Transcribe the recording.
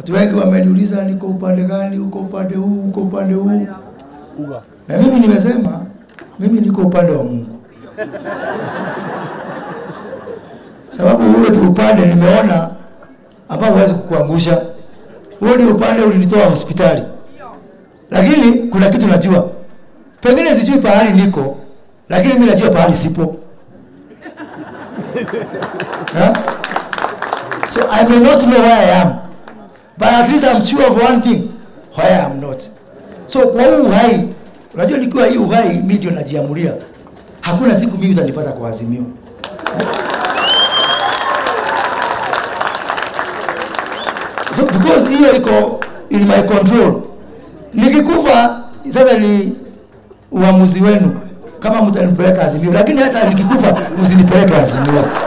Watu wengi wameniuliza niko upande gani, uko upande huu, uko upande huu. Na mimi nimesema mimi niko upande wa Mungu, sababu huo ndio upande nimeona ambao huwezi kukuangusha. Huo ndio upande ulinitoa hospitali, lakini kuna kitu najua, pengine sijui pahali niko, lakini mimi najua pahali sipo. Huh? So I may not know where I am, but at least I'm sure of one thing, where I am not. So kwa huu uhai, unajua nikiwa hii uhai, mimi ndio najiamulia. Hakuna siku mimi utanipata kwa azimio. So because hiyo iko in my control. Nikikufa sasa ni uamuzi wenu kama mtanipeleka azimio, lakini hata nikikufa msinipeleke azimio.